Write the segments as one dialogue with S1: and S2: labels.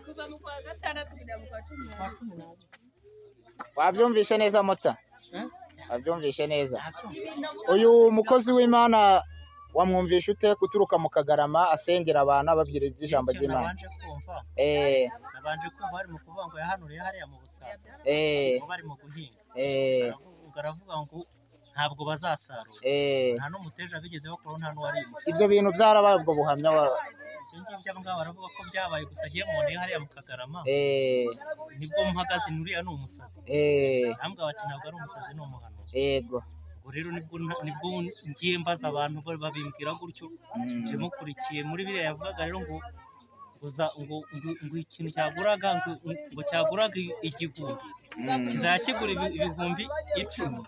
S1: kuva mu kwa gatandatu kugera mu kwa cumi n'abiri
S2: wabyumvishe neza mota wabyumvishe neza uyu mukozi w'imana wamwumvisha ute guturuka mu kagarama asengera abantu ababwira iby'ijambo ry'imana
S3: nabanje kumva
S2: eh
S3: nabanje kumva bari mu kuvuga ngo yahanuriye hariya mu busanza
S2: eh
S3: ngo bari mu guhinga
S2: eh
S3: Baravuga- baravuga ngo ntabwo bazasarura
S2: eh
S3: nta n'umuteja bigeze bakuraho nta n'uwarimo
S2: ibyo bintu byarabaye ubwo buhamya wa-
S3: ibyo ngibyo abo ngabo baravuga ko byabaye gusa agiye muboneye hariya mu kagarama
S2: eh
S3: nibwo mpagaze uriya ni umusazi
S2: eh
S3: arambwira bati ntabwo ari umusazi ni umuhanuzi
S2: yego
S3: ubwo rero nibwo nibwo ngiye mbaza abantu ba- babimbwira gutyo nje mukurikiye muri biriya yavugaga rero ngo uza ngo ngo ngo ikintu cyaguraga ngo ngo cyaguraga igihumbi kizajya kigura ibi- ibihumbi icumi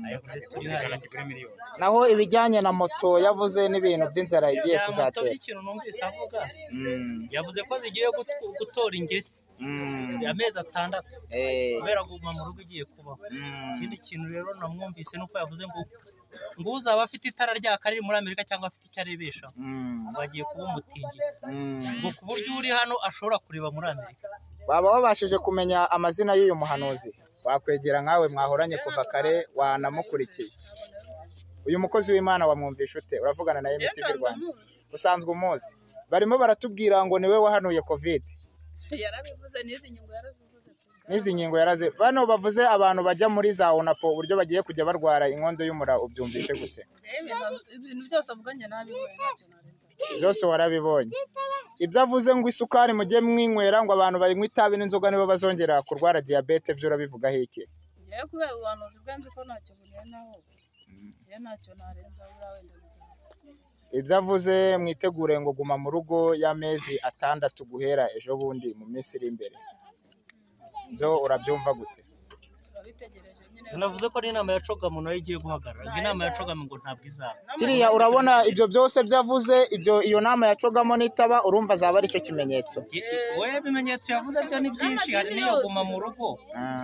S3: Ayavuze turi hariya.
S2: naho ibijyanye na moto yavuze n'ibintu by'inzara igiye
S3: Ijambo
S2: kuzatera
S3: ry'ikintu numvise avuga
S2: Mm,
S3: yavuze ko zigiye gut- gutora ingesi
S2: mm,
S3: amezi atandatu
S2: eh,
S3: kubera guma mu rugo igiye kubaho
S2: mm,
S3: ikindi kintu rero namwumvise nuko yavuze ngo ngo uzaba afite itara ryaka riri muri amerika cyangwa afite icyo arebesha
S2: mm,
S3: ngo agiye kuba umutindi
S2: mm.
S3: ngo ku buryo uri hano ashobora kureba muri amerika
S2: waba wabashije kumenya amazina y'uyu muhanuzi wakwegera nkawe mwahoranye kuva kare wanamukurikiye uyu mukozi w'imana wamwumvisha ute uravugana nawe imiti y'u rwanda usanzwe umuzi barimo baratubwira ngo niwe wahanuye kovide
S1: yarabivuze n'izi nyungu yarazivuze
S2: n'izi ngingo yaraze bano bavuze abantu bajya muri za onapo uburyo bagiye kujya barwara inkondo y'umura ubyumvishe gute
S1: yewe nta- ibintu byose avuganye nabibonye ntacyo narenza
S2: byose warabibonye ibyo avuze ngo isukari mujye mwinywera ngo abantu banywa itabi n'inzoga nibo bazongera kurwara diyabete byo urabivugaho iki
S1: ngewe kubera ubuhanuzi bwe nzi ko ntacyo burenaho ngewe ntacyo narenza buriya wenda bizaba.
S2: ibyo avuze mwitegure ngo guma mu rugo y'amezi atandatu guhera ejo bundi mu minsi iri imbere byo urabyumva gute
S1: turabitegereje nyine
S3: navuze ko n'inama ya cogamu nayo igiye guhagarara ngo inama ya cogamu ngo ntabwo izaba
S2: kiriya urabona ibyo byose byavuze ibyo iyo nama yacogamo n'itaba urumva azaba ari cyo kimenyetso
S3: wowe ibimenyetso yavuze byo ni byinshi hari n'iyo guma mu rugo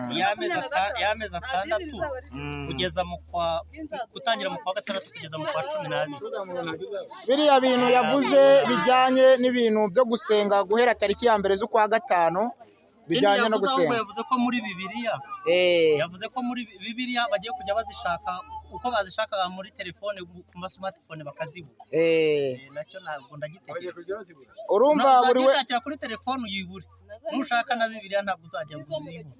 S2: Mm,
S3: y'amezi ata- y'amezi atandatu
S2: mm.
S3: kugeza mu kwa gutangira mu kwa gatandatu kugeza mu kwa cumi n'abiri
S2: biriya bintu yavuze bijyanye n'ibintu byo gusenga guhera tariki ya mbere z'ukwa gatanu bijyanye no
S3: Ikindi yavuze ahubwo
S2: gusenga
S3: yavuze ko muri bibiliya
S2: Eh,
S3: yavuze ko muri bibiliya bagiye kujya bazishaka uko bazishakaga muri telefone ku masumatifone bakazibura
S2: eh.
S3: Eh, nacyo ntabwo ndagitekereza
S2: urumva buri we
S3: uzajya kuri telefone uyibure nushaka na bibiliya ntabwo uzajya ngo uzibure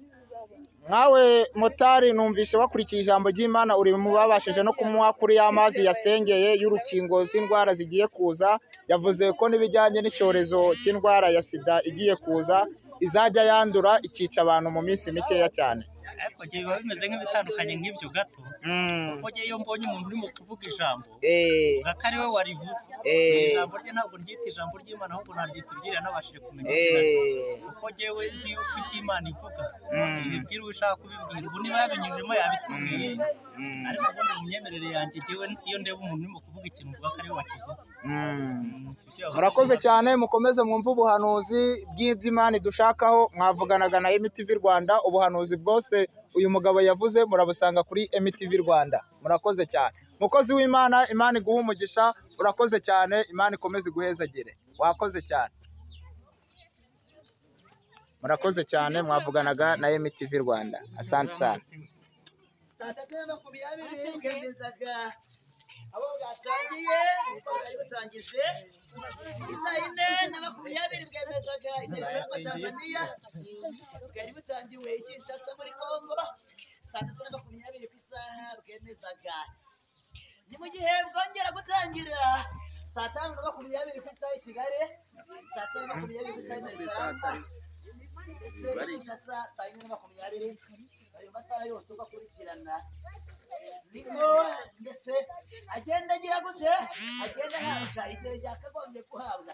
S2: nkawe motari numvise wakurikiye ijambo ry'imana uri mu babashije no kumuha kuri ya mazi yasengeye y'urukingo z'indwara zigiye kuza yavuze ko n'ibijyanye n'icyorezo cy'indwara ya sida igiye kuza izajya yandura ikica abantu mu minsi mikeya cyane
S3: ariko igihe biba bimeze nk'ibitandukanye nk'ibyo gato
S2: Mm,
S3: kuko ngewe iyo mbonye umuntu urimo kuvuga ijambo
S2: eh,
S3: uvuga ko ari we warivuze
S2: Eh.
S3: Ni ijambo rye ntabwo ryita ijambo ry'imana ahubwo naryita iryera nabashije kumenya izina rye.
S2: eh,
S3: kuko ngewe nzi yuko icyo imana ivuga
S2: Mm.
S3: ibibwira uwo ishaka kubibwira ubu niba yabinyujemo yabitubwiye
S2: Mm.
S3: ariko ubundi mu myemerere yanjye ngewe iyo ndeba umuntu urimo kuvuga ikintu mvuga ko ari we wakivuze
S2: mm.
S3: Mm, ibyo yavuze
S2: murakoze
S3: biba-
S2: cyane mukomeze mwumve ubuhanuzi bw'iby'imana dushakaho mwavuganaga na MTV Rwanda ubuhanuzi bwose uyu mugabo yavuze murabusanga kuri MTV Rwanda murakoze cyane mukozi w'imana imana iguha umugisha urakoze cyane imana ikomeze iguhezagire wakoze cyane murakoze cyane mwavuganaga na MTV Rwanda asante sana
S4: saa tatu na makumyabiri bwemezaga abo bwatangiye bari butangije isaa yine na makumyabiri bwemezaga itariki ya tanzaniya bwari butangiwe kinshasa muri congo saa tatu na makumyabiri ku isaha bwemezaga ni mu gihe bwongera gutangira saa tanu na makumyabiri ku isaha i kigali saa sita na makumyabiri ku isaha i darisarama ndetse kinshasa saa yine na makumyabiri ayo masaha yose uko akurikirana niko mbese agenda agira gutya agenda ahabwa igihe yakagombye guhabwa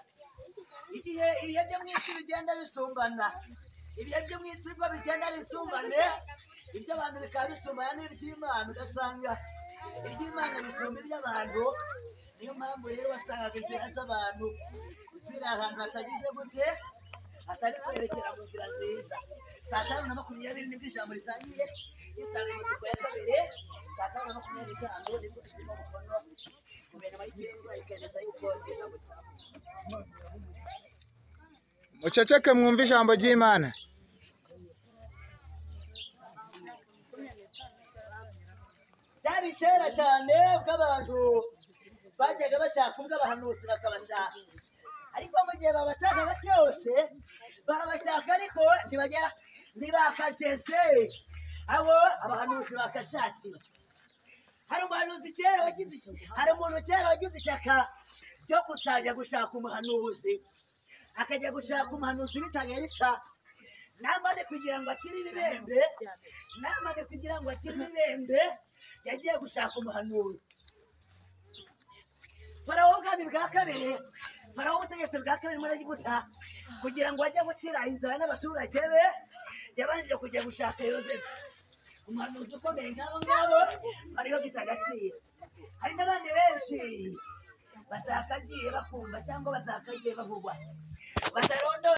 S4: igihe ibihe byo mu isi bigenda bisumbana ibihe byo mu isi biba bigenda bisumbane iby'abantu bikaba bisumbana n'iby'imana ugasanga iby'imana bisumba iby'abantu niyo mpamvu rero wasangaga inzira z'abantu ziri ahantu hatagize gutya atari kwerekera mu nzira nziza saa tanu na makumyabiri nibwo ijambo ritangiye insanganyamatsiko ya kabiri saa tanu na makumyabiri n'itanu nibwo ishyirwa umukono guverinoma y'ikirenga ikemeza yuko ijambo ritaha
S2: muceceke mwumve ijambo ry'imana
S4: byari kera cyane ubwo abantu bajyaga bashaka ubwo abahanuzi bakabashaka ariko mu gihe babashakaga cyose barabashaka ariko ntibagera ntibakageze abo abahanuzi bakashakira hari umuhanuzi kera wagize ishyaka hari umuntu kera wagize ishyaka ryo kuzajya gushaka umuhanuzi akajya gushaka umuhanuzi bitanga risa namane kugira ngo akire ibibembe namane kugira ngo akire ibibembe yagiye gushaka umuhanuzi farawo ubwami bwa kabiri farawo ubutegetsi bwa kabiri muri egiputa kugira ngo ajye gukira inzara n'abaturage be yabanje kujya gushaka yozefu umuhanuzi ukomeye nk'abo ngabo bari bafite agaciro hari n'abandi benshi batakagiye bakumva cyangwa batakagiye bavugwa batarondora